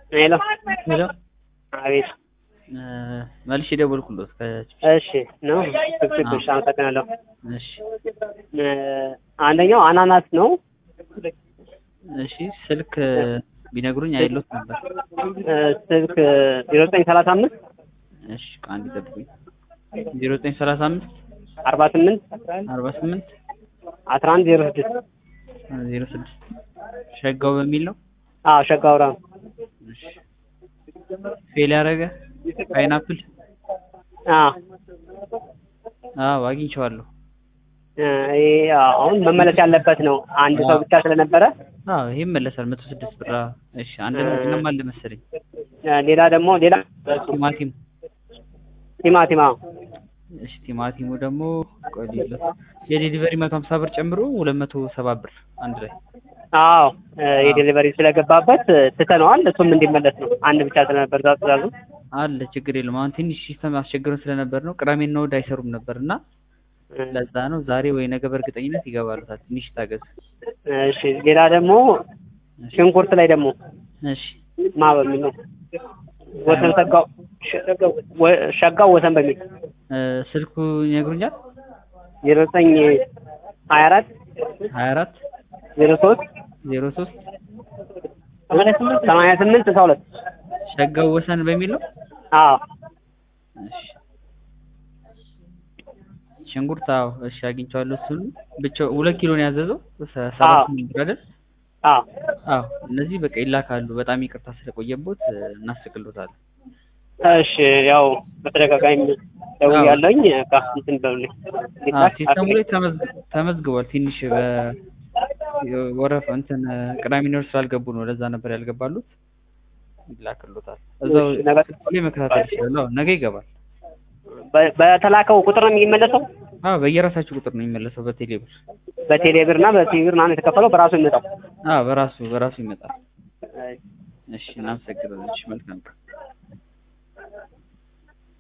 ሄሎ ሄሎ አቤት መልሼ ደወልኩሎት ከ- እሺ ነው ትክክል እሺ አመሰግናለሁ እሺ እ አንደኛው አናናስ ነው እሺ ስልክ ቢነግሩኝ አይሎት ነበር እ ስልክ ዜሮ ዘጠኝ ሰላሳ አምስት እሺ አንድ ይጠብቁኝ ዜሮ ዘጠኝ ሰላሳ አምስት አርባ ስምንት አርባ ስምንት አስራ አንድ ዜሮ ስድስት ዜሮ ስድስት ሸጋው በሚል ነው አዎ ሸጋውራ እሺ ፌል ያደረገ ፓይናፕል አዎ አዎ አግኝቼዋለሁ እ ይሄ አሁን መመለስ ያለበት ነው አንድ ሰው ብቻ ስለነበረ አዎ ይሄ ይመለሳል መቶ ስድስት ብር አዎ። እሺ አንድ ምንም አለ መሰለኝ እ ሌላ ደግሞ ሌላ ቲማቲም ቲማቲም አዎ እሺ ቲማቲሙ ደግሞ ቆይ ልዩነት የዴሊቨሪ መቶ ሀምሳ ብር ጨምሮ ሁለት መቶ ሰባ ብር አንድ ላይ አዎ እ የዴሊቨሪ ስለገባበት እ ትተነዋል እሱም እንዲመለስ ነው አንድ ብቻ ስለነበር እዛ ትእዛዙ አለ ችግር የለም አሁን ትንሽ ሲስተም አስቸግረን ስለነበር ነው ቅዳሜና እሑድ አይሰሩም ነበር እና እ ለዛ ነው ዛሬ ወይ ነገ በእርግጠኝነት ይገባሉታል ትንሽ ታገዝ እሺ ሌላ ደግሞ ሽንኩርት ላይ ደግሞ እሺ ማ በሚል ነው ወሰን ሰጋው ወ- ሸጋው ወሰን በሚል እ ስልኩ ይነግሩኛል ዜሮ ዘጠኝ ሀያ አራት ሀያ አራት ዜሮ ሶስት ዜሮ ሶስት ሰማንያ ስምንት ስልሳ ሁለት ሸጋው ወሰን በሚል ነው አዎ እሺ ሽንኩርት አዎ እሺ አግኝቼዋለሁ እሱን ብቻ ሁለት ኪሎ ነው ያዘዘው ሰ- ሰባት አዎ። ስምንት ብር አይደል አዎ አዎ እነዚህ በቃ ይላካሉ በጣም ይቅርታ ስለቆየቦት እ፣ እናስቅሎታለን እሺ ያው በተደጋጋሚ ደውያለሁኝ በቃ እንትን በሉልኝ አዎ ሲስተሙ ላይ ተመዝግ- ተመዝግቧል ትንሽ በ ወረፍ እንትን እ፣ ቅዳሜና እሑድ ስላልገቡ ነው ለዛ ነበር ያልገባሉት ይላክሎታል እዛው እሺ፣ ነገ- ላይ መከታተል ይችላል አዎ ነገ ይገባል በ- በተላከው ቁጥር ነው የሚመለሰው አዎ በየራሳችሁ ቁጥር ነው የሚመለሰው በቴሌ ብር በቴሌ ብር እና በቴሌ ብር ምናምን የተከፈለው በራሱ የሚመጣው አዎ በራሱ በራሱ ይመጣል እሺ እናመሰግናለን እሺ መልካም ቀን